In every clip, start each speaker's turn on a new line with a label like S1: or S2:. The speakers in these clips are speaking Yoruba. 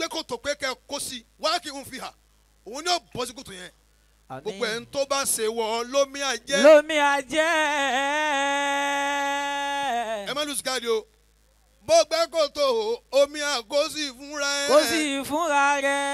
S1: gbé kòtò pé kẹ́ ẹ kó sí wá kí n fi hà òun ni ó bọ́ sí kòtò yẹn gbogbo ẹ̀ ń tó bá ṣe wọ lómi àjẹ́
S2: lómi àjẹ́.
S1: ẹ má lùsí káàdì o bó gbẹ́ kòtò omi àkóso fúnra ẹ̀
S2: kó sì fúnra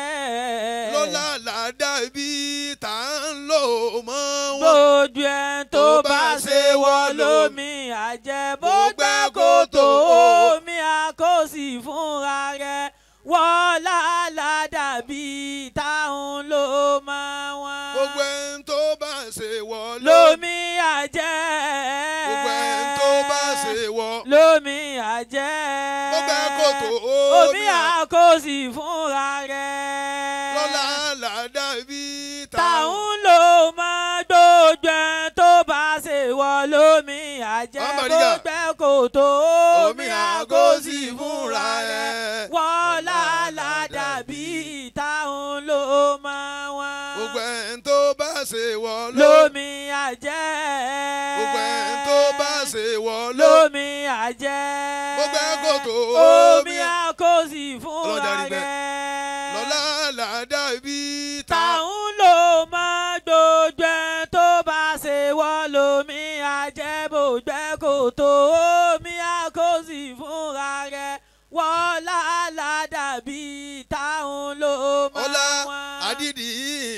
S2: rẹ̀.
S1: ló lálàá dàbí tá à ń lò mọ́ wọn.
S2: bójú ẹ̀ tó bá ṣe wọ lómi àjẹ́ bó gbẹ́ kòtò omi àkósì fúnra rẹ̀ wọ́n ládàbí táwọn ló máa wọ́n.
S1: gbogbo ẹ̀ ń tó bá ṣe wọ
S2: lómi àjẹ́.
S1: gbogbo ẹ̀ ń tó bá ṣe wọ
S2: lómi àjẹ́.
S1: bó gbẹ́ kòtò
S2: omi àkósì fúnra rẹ̀.
S1: lọ́la làdàbí
S2: táwọn ló máa gbójú ẹ̀ tó bá ṣe wọ lómi àjẹ́ bó
S1: Amadiga.
S2: gbẹ́ kòtò
S1: omi àkóso fúnra ẹ̀.
S2: wọ́n lálàdàbí táwọn ló máa wá.
S1: gbogbo ẹ̀ ń tó bá ṣe wọ
S2: lómi àjẹ́.
S1: gbogbo ẹ̀ ń tó bá ṣe wọ
S2: lómi àjẹ́.
S1: Gbogbo ẹ̀ kòtò
S2: omi
S1: omi
S2: àkósì fúnra
S1: Ọlọ́jà rí bẹ́ẹ̀.
S2: rẹ̀.
S1: lọ́la làdàbí
S2: táwọn ló máa gbójú ẹ̀ tó bá ṣe wọ́ lómi àjẹbògbẹ́ kò tó omi àkóso fúnra rẹ̀ wọ́n lálàdàbí táwọn ló
S1: ọlá
S2: máa wá.
S1: àdìdì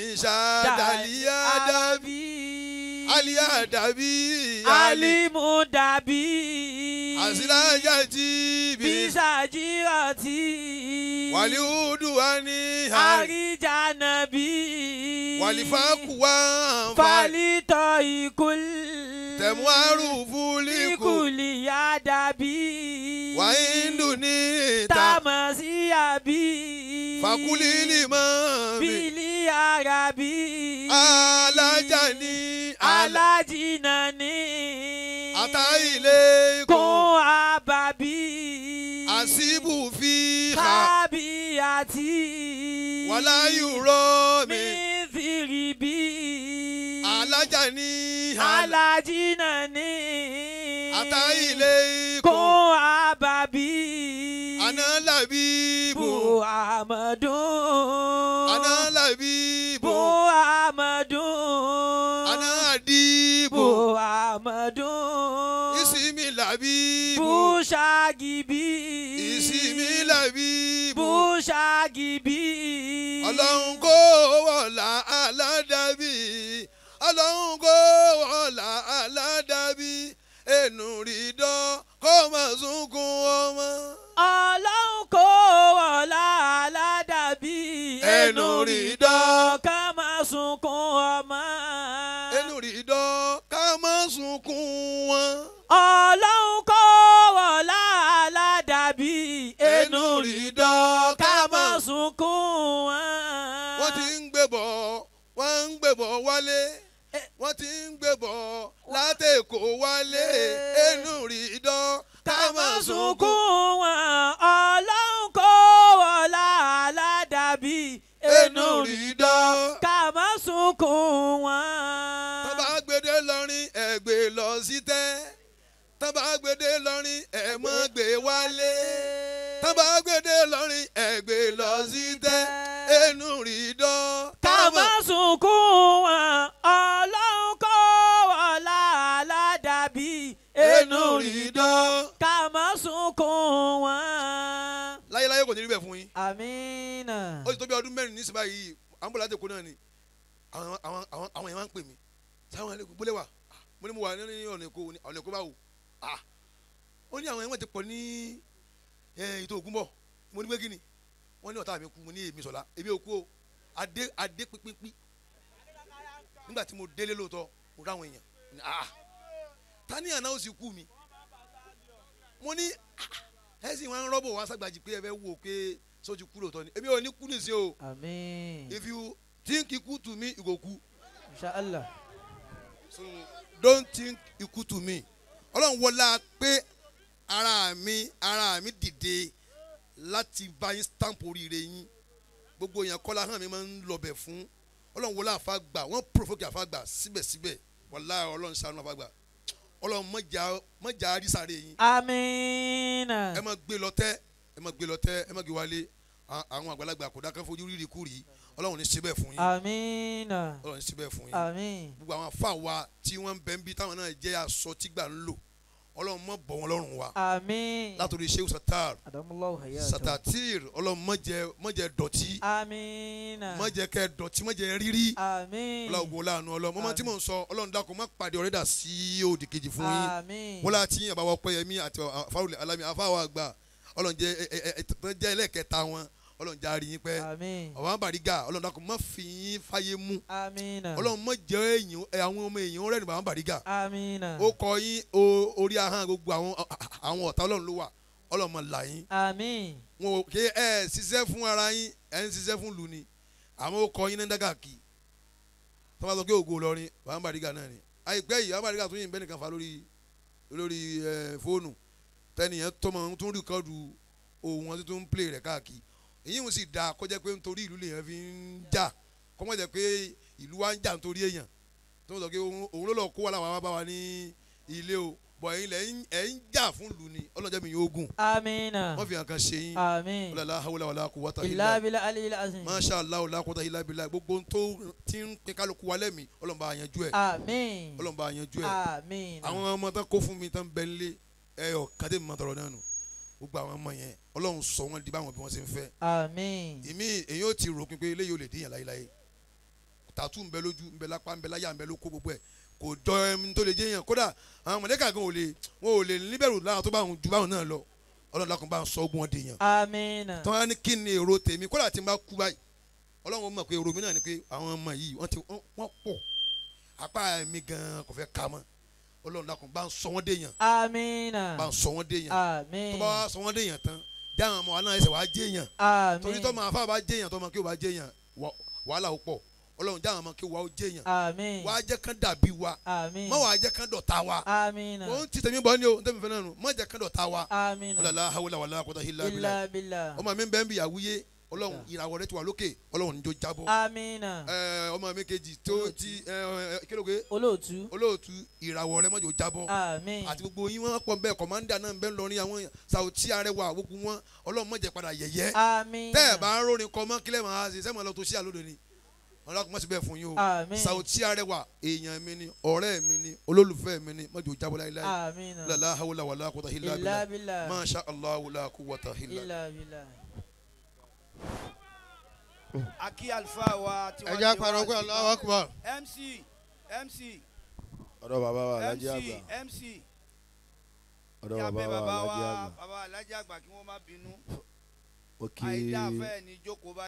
S1: ìṣàdàlíyà dàbí àlíyà dàbí
S2: alimu dàbí
S1: àsìláyà tí bí
S2: bisajirati
S1: wàlíhùdù wà ní
S2: àríjànàbí
S1: wàlífàkù wà ń fa
S2: falitọ ikul
S1: tẹ̀mú àrùfù líkù
S2: ikuli ya dàbí
S1: wàhíndù ní ìta
S2: tamasi àbí
S1: fàkúlì lìmọ̀ mi
S2: bili arabi
S1: alájà ní àlà
S2: alájìnà ní
S1: àtàilé ikùn
S2: kún àbàbí
S1: àṣìbù fi hà
S2: kábíyàtì
S1: wàláyùrọ̀ mi
S2: mísìrìbí
S1: alájà ní àlà
S2: alájìnà ní
S1: àtàilé ikùn
S2: kún àbàbí
S1: ànálàbíbù
S2: buhamadun
S1: ànálàbíbù
S2: buhamadun
S1: ànádìbù
S2: buhamadun
S1: ìsinmi làbíbù
S2: bushagibi
S1: ìsinmi làbíbù
S2: bushagibi
S1: ọlọ́run kó wọ̀lá aládàbí ọlọ́run kó wọ̀lá aládàbí ẹnu rí dán kó má sunkún ọmọ.
S2: ọlọ́run kò wọ̀lá aládàbí
S1: Ẹnu rí dán.
S2: ká máa sunkún ọmọ.
S1: ẹnu rí dán ká má sunkún wọn.
S2: ọlọ́run kò wọ̀lá aládàbí
S1: Ẹnu rí dán
S2: ká máa sunkún wọn.
S1: wọ́n ti ń gbé bọ̀ wọ́n ń gbé bọ̀ wálé wọ́n ti ń gbé bọ̀ látẹ̀kọ̀ wálé ẹnu rí dán
S2: ká máa sunkún wọn. ọlọ́run kò wọ̀lá aládàbí
S1: ẹnu rí dán.
S2: ká máa sunkún wọn.
S1: tọ́ba gbèdé lọ́rin ẹ̀ gbé lọ sí tẹ́ tọ́ba gbèdé lọ́rin ẹ̀ mọ́ gbé wálé tọ́ba gbèdé lọ́rin ẹ̀ gbé lọ sí tẹ́ ẹnu rí dán.
S2: ká má sunkún wọn ọlọ́run kó wọlá aládàbí
S1: ẹnu rí dán.
S2: ká má sunkún wọn.
S1: láyéláyé kò ní rí bẹ́ẹ̀ fún yín
S2: àmínà.
S1: ó ti tó bí ọdún mẹ́rin nísìnyí báyìí àǹbọ̀lá tẹ̀kọ́ náà ni àwọn àwọn àwọn àwọn yẹn máa ń pè mí sáwọn ẹlẹ́kùn bólé wà Ah, mo ní mo wà ní ọ̀nà èkó ní ọ̀nà èkó báwo Ah, ó ní àwọn ẹ̀wọ̀n ti pọ̀ ní eh, ètò ògùn bọ̀ mo ní pé kí ni wọ́n ní ọ̀tá mi kú mo ní èmi sọ̀la èmi ò kú o adé adé pínpín nígbà tí mo délé lóòótọ́ mo ráwọn èèyàn Mo ní, ah ta ni àná ó sì kú mi mo ní ah, ẹ sì wọn rọ́bò wá sàgbàjì pé ẹ fẹ́ wò pé sójú kú lóòótọ́ ni èmi ò ní kú nìsín o
S2: àmín.
S1: if you think ikú to me you go kú
S2: inshallah.
S1: so don't think ikú to me ọlọ́run wọlá pé ara mi ara mi dìde láti bá yín stamp oríire yín gbogbo èèyàn kọ́lá hàn mi máa ń lọbẹ̀ fún ọlọ́run wọlá àfàgbà wọ́n provoke àfàgbà síbẹ̀síbẹ̀ wọlá ọlọ́run ṣàánú àfàgbà ọlọ́run mọ̀jà mọ̀jà àrísàrè yín
S2: àmínà.
S1: ẹ má gbé lọ tẹ́ ẹ má gbé lọ tẹ́ ẹ má gbé wálé a- àwọn àgbàlagbà kò dákẹ́ fojú rírì kúrì ọlọ́run ní síbẹ̀ fún yín
S2: amina
S1: ọlọ́run ní síbẹ̀ fún yín
S2: amin
S1: gbogbo àwọn afa wa tí wọ́n ń bẹ ń bí táwọn náà jẹ́ aṣọ tígbà ń lò ọlọ́run mọ̀ bọ̀ wọn lọ́rùn wa
S2: amin
S1: látòrí sheu satar
S2: adamulahu hayata
S1: satatir ọlọ́run mọ̀jẹ̀ mọ̀jẹ̀ dọ̀tí
S2: amina
S1: mọ̀jẹ̀ kẹ́ dọ̀tí mọ̀jẹ̀ rírí
S2: amin
S1: ọlọ́run gbọ́ láàánú ọlọ́run mọ́mọ́ tí mò ń sọ ọlọ́run dákun má pàdé ọ̀rẹ́ dà sí òdì kejì fún yín
S2: amin
S1: wọ́n láti yín àbáwọ̀ pẹ́yẹmí àti àfáwọlẹ̀ alámi àfáwọ̀ àgbà ọlọ́run jẹ́ ẹ- ẹ- ẹ- ẹ- jẹ́ ẹlẹ́kẹta wọn ọlọ́run jẹ́ àárín yín pẹ́
S2: amin
S1: àwọn bàrígà ọlọ́run dákun má fi yín fáyé mú
S2: amina
S1: ọlọ́run má jẹ́ èèyàn ẹ, àwọn ọmọ èèyàn rẹ̀ ní bàbá bàrígà
S2: amina
S1: ó kọ yín o- orí ahọ́n gbogbo àwọn àwọn ọ̀tá ọlọ́run ló wà ọlọ́run máa là yín
S2: amin
S1: wọn ò ké ẹ ṣiṣẹ́ fún ara yín ẹ ń ṣiṣẹ́ fún lù ni àmọ́ ó kọ yín ní dàgàkì tó bá sọ pé ògo lọrin bàbá bàrígà náà ni àìpẹ́ yìí bàbá bàrígà tún yìí bẹ́ẹ̀ nìkan fa lórí lórí ẹ, fóònù tẹnìyẹn tọmọ tún rìkọ́dù ohun wọn tún ń play rẹ̀ káàkiri èyí ń sì dáa kọjá pé nítorí ìlú lèèyàn fi ń jà kọ́mọ́ jẹ́ pé ìlú wa ń jà nítorí èèyàn tó ń sọ pé òun òun ló lọ kó wa làwọn bá wa ní ilé o bọ̀ ẹ̀yin lẹ̀ ń- ẹ̀ ń jà fún ìlú ni ọlọ́jọ́ mi yóò gùn
S2: amina
S1: wọ́n fi hàn kan ṣe yín
S2: amin
S1: wàlá hawla wàlá quwwata
S2: illa
S1: illa
S2: bila aliyil azim
S1: masha allah la quwwata illa billah gbogbo ohun tó ti ń pín kálukú wa lẹ́mìí ọlọ́run bá yanjú ẹ̀
S2: amin
S1: ọlọ́run bá yanjú ẹ̀
S2: amin
S1: àwọn ọmọ tán kó fún mi tán bẹ nílé ẹyọ kàdé mi máa tọrọ náà nù gbogbo àwọn ọmọ yẹn ọlọ́run sọ wọn di báwọn bí wọ́n ṣe ń fẹ́
S2: amin
S1: èmi èyí ò ti rò pé pé eléyìí ò lè díyàn láyéláyé tàtú ń bẹ lójú ń bẹ lápá ń bẹ láyà ń bẹ lóko gbogbo ẹ̀ kò jọ ẹni tó lè jẹyàn kódà àwọn mọ̀lẹ́kà gan ò lè wọn ò lè níbẹ̀rù láwọn tó bá wọn ju báwọn náà lọ ọlọ́run lákùn bá ń sọ ogun wọn dèèyàn
S2: amina
S1: tí wọ́n á ní kí ni èrò tèmi kódà tí n bá kú báyìí ọlọ́run mọ̀ pé èrò mi náà ni pé àwọn ọmọ yìí wọ́n ti wọ́n wọ́n pọ̀ apá mi gan kò fẹ́ ka mọ́ ọlọ́run lákùn bá ń sọ wọ́n dèèyàn
S2: amina
S1: bá ń sọ wọ́n dèèyàn tó
S2: amin
S1: bá wá sọ wọ́n dèèyàn tán jáwọn ọmọ wa náà ẹsẹ̀ wàá jẹ́yàn
S2: amin
S1: torí tó máa fà bá jẹ́yàn tó máa kí o bá jẹ́yàn wà- wàhálà ó pọ̀ ọlọ́run jáwọn ọmọ kí o wà ó jẹ́yàn
S2: amin
S1: wàá jẹ́ kán dàbí wa
S2: amin
S1: má wàá jẹ́ kán dọ̀tá wa
S2: amina
S1: òun ti tẹ̀mí bọ́ ni o tẹ̀mí fẹ́ náà nù má jẹ́ kán dọ̀tá wa
S2: amina
S1: ọlọ́lá hawla wàlá kọ́tà hílà bílà
S2: illa billah
S1: ọmọ mi bẹ́ẹ̀ bí yàwúyé ọlọ́run ìràwọ̀ rẹ ti wà lókè ọlọ́run níjó jábọ́
S2: amina
S1: ẹ, ọmọ mi kejì tó ti ẹ, ẹ, kílóge
S2: olóòtú
S1: olóòtú ìràwọ̀ rẹ mọ́jọ jábọ́
S2: amin
S1: àti gbogbo yín wọn pọ̀ bẹ́ẹ̀ kọ̀mándà náà bẹ́ẹ̀ lọ́rin àwọn sàwùtí arẹwà gbogbo wọn ọlọ́run mọ̀jẹ̀ padà yẹ̀yẹ́
S2: amina
S1: tẹ́ ẹ̀ bá ń rórin kọ́ mọ́ kílẹ̀ máa ṣe sẹ́mi lọ tó sí àlódò ni ọlọ́run mọ̀ sí bẹ́ẹ̀ fún yín o
S2: amin
S1: sàwùtí arẹwà èèyàn mi ni ọ̀rẹ́ mi ni olólùfẹ́ mi ni mọ̀jọ jábọ́ láyéláyé
S2: amina
S1: lálá hawla wàlá kọ́tà hílà
S2: illa
S1: bílà
S2: billah
S1: masha allah wàlá kúwàtà hílà.
S2: illa billah
S3: akí àlùfáà wa tí
S4: ẹ jẹ́ àpàrọ̀ pé Allahu Akbar.
S3: mc mc
S4: ọ̀dọ̀ bàbá wa alájí
S3: mc
S4: àgbà
S3: mc
S4: ọ̀dọ̀
S3: ní abẹ́
S4: bàbá wa
S3: bàbá wa
S4: alájí àgbà
S3: bàbá alájà àgbà kí wọ́n má bínú
S4: ó kí
S3: àìdá fẹ́ẹ̀ ní jókòó bá